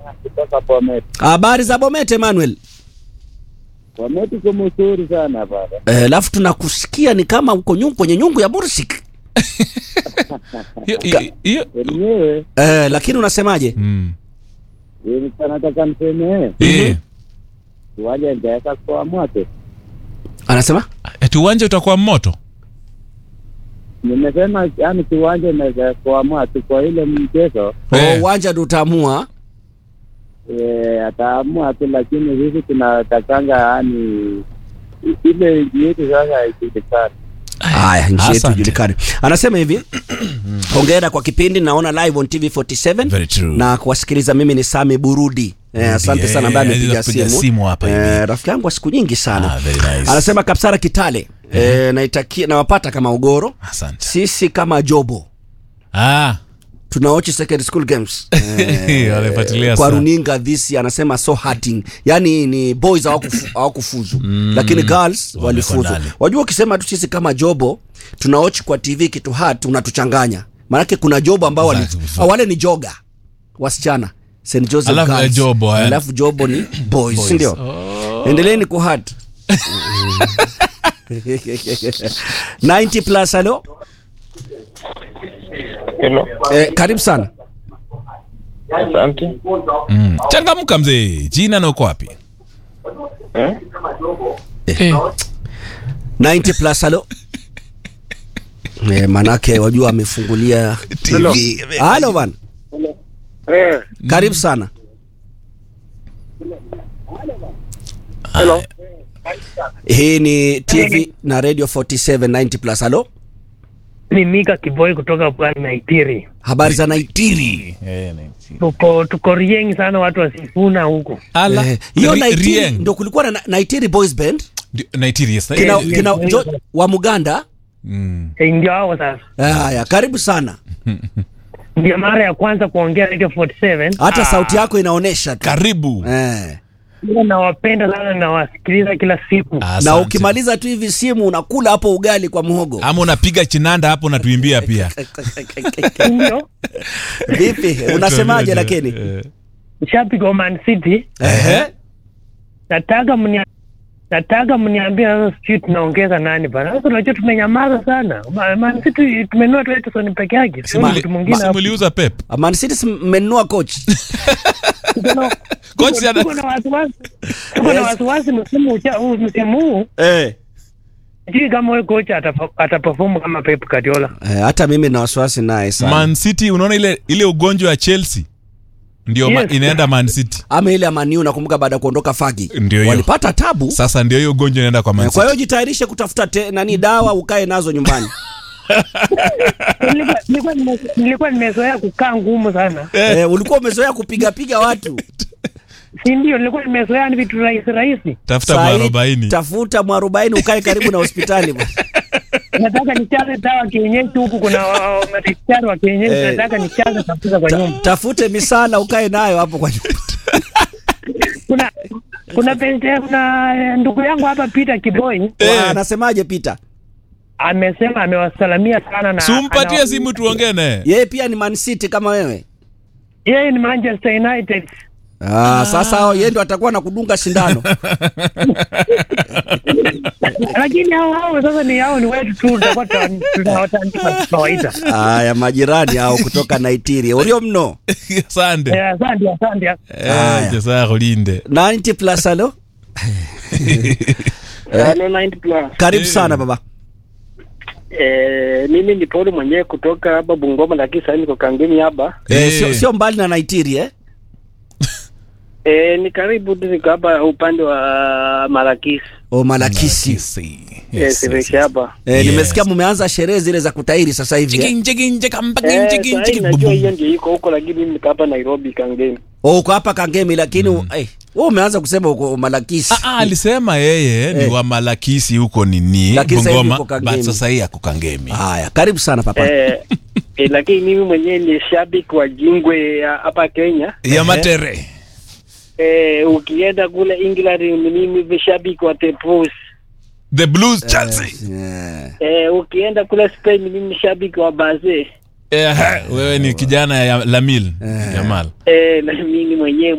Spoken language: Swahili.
kutoka Bomet. Habari za Bomet Emmanuel. Bomet iko mzuri sana baba. Eh, alafu tunakusikia ni kama uko nyungu kwenye nyungu ya Mursik. Hiyo- hiyo- hiyo- Wenyewe Eh, lakini unasemaje? Mm. nilikuwa nataka niseme Eh, kiwanja nitaweka kwa moto. Anasema? eti uwanja utakuwa moto Nimesema yani kiwanja inaweza kuamua tu kwa ile mchezo Oh, Eh. uwanja ndo utaamua. eh, ataamua tu, lakini sisi tunatakanga yani i- ile nchi yetu sasa ijulikane. Haya, nchi yetu Asante. ijulikane. Anasema hivi, hongera kwa kipindi, naona live on TV47 Very true. na kuwasikiliza. Mimi ni Sami Burudi. Eh, asante eh, sana ambaye amepiga kupiga simu, simu hapa hivi. Eh, rafiki yangu wa siku nyingi sana Ah, very nice. anasema Kapsara Kitale eh, naitakia nawapata kama ugoro Asante. sisi kama jobo Ah, tunaochi secondary school games walifuatilia kwa sana. runinga this anasema so hurting yani ni boys hawakufu- hawakufuzu lakini girls walifuzu ndani. wajua ukisema tu sisi kama jobo tunaochi kwa tv kitu hat unatuchanganya maanake kuna jobo ambao wali, Exactly. ah, wale ni joga wasichana St. Joseph Alafu, girls. eh, jobo, eh. alafu jobo ni boys, si ndio endeleeni kuhat 90 plus halo Hello. eh, karibu sana Asante. Mm. changamka mzee jina na uko wapi Eh? Eh. 90 plus halo eh, manake wajua amefungulia TV. halo bana Eh. karibu sana Hello. hii ni tv na radio 47 90 plus halo ni Mika Kiboi kutoka Pwani Naitiri. habari za naitiri Eh, ni- Tuko tuko rieng sana, watu wasifuna huku. Ala. Eh, hiyo Ri- naitiri Rieng. ndo kulikuwa na na- naitiri boys band Ndio, Naitiri, yes. kina, Eh, kina jo, wa muganda mm. E, ndio hao sasa, Eh, haya karibu sana ndio mara ya kwanza kuongea Radio 47. hata sauti yako inaonyesha tu karibu eh. Ila nawapenda sana, nawasikiliza kila siku. na Asante. ukimaliza tu hivi simu unakula hapo ugali kwa mhogo ama unapiga chinanda hapo unatuimbia pia Ndio vipi unasemaje lakini Eh. shabiki wa Man City, Ehe. nataka mnia nataka mniambie sasa, sijui tunaongeza nani bana. Sasa unajua tumenyamaza sana. Ma- Man City tumenua tu Edison peke yake, sio Muli- mtu mwingine si hapo. muliuza pep Man City si mmenunua coach Tuko na- Coach tuko- ana- tuko na wasiwasi tuko na Yes. wasiwasi msimu ucha- huu- msimu huu eh. sijui kama huyo kocha atafa- ataperform kama Pep Guardiola. Eh, hata mimi na wasiwasi naye sana man city unaona ile ile ugonjwa ya chelsea ndio ma, Yes. inaenda man city ama ile amaniu nakumbuka baada ya kuondoka fagi Ndio hiyo. walipata tabu sasa ndio hiyo ugonjwa inaenda kwa man Eh, kwa hiyo city jitayarishe kutafuta te, nani dawa ukae nazo nyumbani Nilikuwa- nilikuwa nime- nilikuwa nimezoea kukaa ngumu sana, eh, ulikuwa umezoea kupigapiga watu si ndio? Nilikuwa nimezoea ni vitu rahisi rahisi. tafuta Saa hii, mwarobaini tafuta mwarobaini ukae karibu na hospitali bwana. Nataka nichaze dawa kienyeji huku, kuna wa- wa- madaktari wa kienyeji, Eh. nataka nichaze kabisa kwa nyumba. tafute misala ukae nayo hapo kwa nyumba Kuna kuna pente, kuna eh, ndugu yangu hapa Peter Kiboi Wa- anasemaje Peter amesema amewasalamia sana na sumpatie ana- simu tuongee naye yeye pia ni Man City kama wewe yeye ni Manchester United. ah, sasa hao yeye ndo atakuwa na kudunga sindano lakini hao hao sasa ni hao ni wetu tu, tutakuwa tuta- tutawatandika kawaida. haya majirani hao kutoka Naitiri urio mno sande Eh, Asante, asante. Eh, jesaa kulinde 90 plus halo Hello 90 plus. karibu sana baba Eh, mimi ni Paul mwenyewe kutoka hapa Bungoma lakini sasa niko Kangemi hapa. eh, Eh. sio, sio mbali na Naitiri eh Eh, ni karibu tu niko hapa upande wa Marakisi. o Malakisi Kisi. Yes, Yes, yes, yes, yes. hapa. eh, Yes. nimesikia mumeanza sherehe zile za kutairi sasa hivi eh? Chikin, chikin, chikin, bakin, Eh, chikin, sasa chikin, najua bubum. hiyo ndio iko huko lakini mimi niko hapa Nairobi Kangemi. Oh, uko hapa Kangemi lakini mm. eh, wewe umeanza kusema uko Malakisi. Ah, ah, alisema yeye ni Eh. wa malakisi huko nini Lakini sasa hivi bungoma yuko Kangemi. but sasa hii ako kangemi Haya, karibu sana papa. Eh, eh, lakini mimi mwenyewe ni shabiki wa Jingwe ya hapa Kenya. ya matere Eh, ukienda kule England mimi ni shabiki wa The Blues. the blues chelsea Yeah. Eh, ukienda kule Spain mimi ni shabiki wa Barca. Eh, wewe ni kijana ya lamil yamal Eh, na mimi mwenyewe